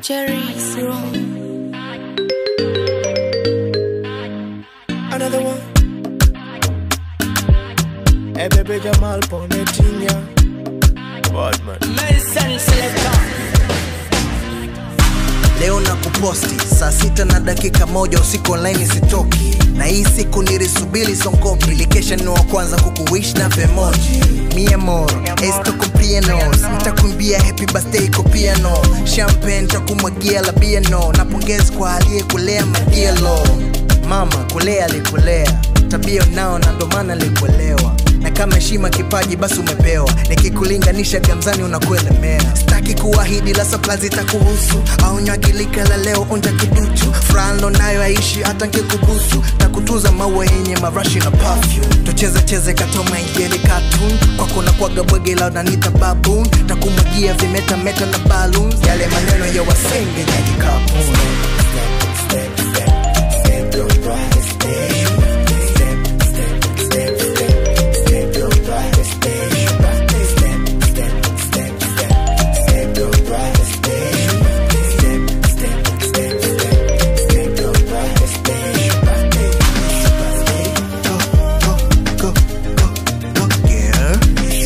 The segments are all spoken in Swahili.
Jerry's room. Another one. Hey, baby, Jamal, pon the thing, yeah. Bad man. Medicine selector. leo na kuposti saa sita na dakika moja usiku online sitoki na hii siku nilisubiri sonkopi likesha ni wa kwanza kukuwish na vemoji mi amor esto con pianos nitakuimbia happy birthday kwa piano champagne takumwagia la biano na pongezi kwa aliyekulea magielo mama kulea alikulea tabia unao na ndo maana alikuelewa na kama heshima kipaji basi umepewa nikikulinganisha gamzani unakuelemea sitaki kuahidi la sapla zitakuhusu au nywagilika la leo onja kiduchu fralo nayo aishi hata nkikubusu takutuza maua yenye marashi na perfume tucheze cheze katoma ingeli cartoon kwako na kwaga bwege la unanita baboon takumwagia vimeta meta na balloons yale maneno ya wasenge nyaki kapuni go, go, go, girl.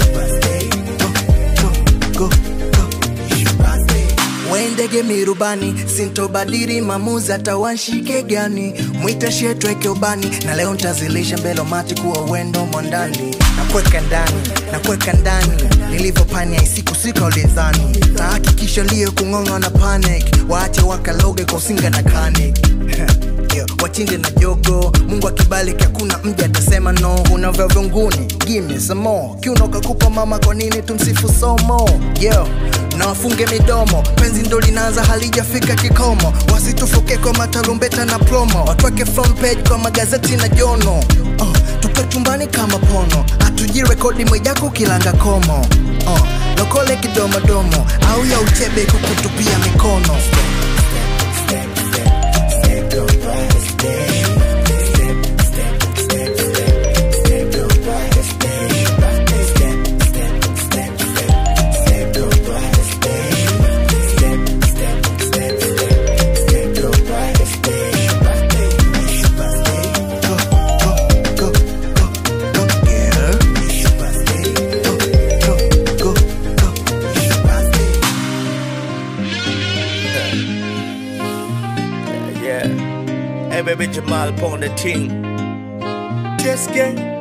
Go, go, go, go. wendege mirubani sintobadiri mamuzi hata wanshike gani mwite shetweke ubani na leo ntazilisha mbele mati kuwa wendo mondani nakweka ndani nakweka ndani nilivyopania isikusika ulidhani nahakikisha liyo kung'ong'a na panic waache wakaloge kwa usinga na kanik Yo, wachinde na jogo mungu akibaliki hakuna mja atasema no unavyo vyunguni gimme some more kiuno kakupa mama kwa nini tumsifu somo yo na wafunge midomo penzi ndo linaanza halijafika kikomo wasitufuke kwa matarumbeta na promo watweke front page kwa magazeti na jono uh, tupe chumbani kama pono hatuji rekodi mwijako kilanga komo uh, lokole kidomodomo au ya uchebe kukutupia mikono go, go, go, go, girl. Go, go, go, go. Yeah. Hey, baby, Jamal, pon the thing. Just gang.